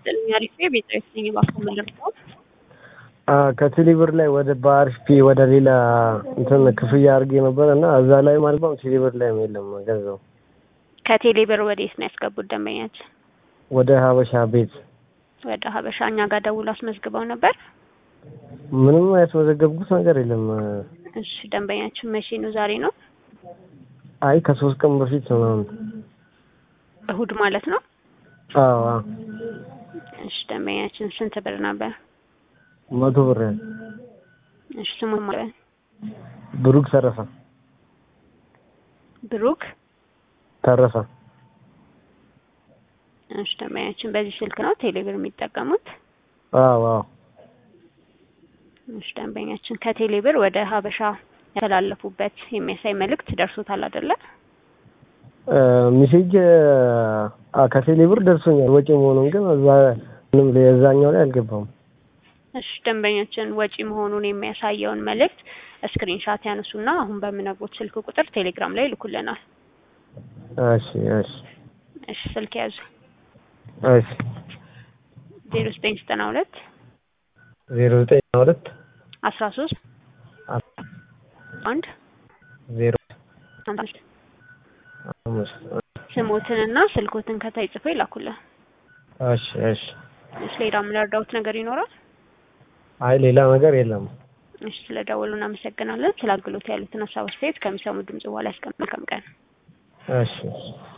ይስጥልኝ። አሪፍ ቤት ነኝ። እባክዎ መልሰው ከቴሌብር ላይ ወደ በአርፒ ወደ ሌላ እንትን ክፍያ አድርጌ ነበር እና እዛ ላይ ማለት ነው ቴሌብር ላይ የለም ገንዘቡ። ከቴሌ ብር ወዴት ነው ያስገቡት ደንበኛችን? ወደ ሀበሻ ቤት ወደ ሀበሻ እኛ ጋር ደውሎ አስመዝግበው ነበር። ምንም ያስመዘገብኩት ነገር የለም። እሺ ደንበኛችን መቼ ነው? ዛሬ ነው? አይ ከሶስት ቀን በፊት ምናምን። እሁድ ማለት ነው። አዎ አዎ። እሺ ደንበኛችን ስንት ብር ነበር? መቶ ብር ያህል። እሺ ስሙ ማለት ብሩክ ተረፈ ብሩክ ተረፈ። እሺ ደንበኛችን በዚህ ስልክ ነው ቴሌብር የሚጠቀሙት? አዎ አዎ። እሺ ደንበኛችን ከቴሌብር ወደ ሀበሻ ያስተላለፉበት የሚያሳይ መልእክት ደርሶታል አይደለ? ሚሴጅ ከቴሌብር ደርሶኛል ወጪ መሆኑን ግን እዛ ምንም የዛኛው ላይ አልገባም። እሺ ደንበኛችን ወጪ መሆኑን የሚያሳየውን መልእክት ስክሪንሻት ያነሱና አሁን በምነግሮት ስልክ ቁጥር ቴሌግራም ላይ ይልኩልናል። እሺ እሺ እሺ ስልክ ያዙ። እሺ ዜሮ ዘጠኝ ዘጠና ሁለት ዜሮ ዘጠኝ ሁለት አስራ ሶስት አንድ ዜሮ አምስት አምስት ስሞትንና ስልኮትን ከታይ ጽፎ ይላኩልን። እሺ እሺ እሺ ሌላ የምንረዳውት ነገር ይኖራል? አይ ሌላ ነገር የለም። እሺ ስለደወሉ እናመሰግናለን። ስለ አገልግሎት ያሉትን ሀሳብ አስተያየት ከሚሰሙ ድምጽ በኋላ ያስቀምጥ። መልካም ቀን። እሺ እሺ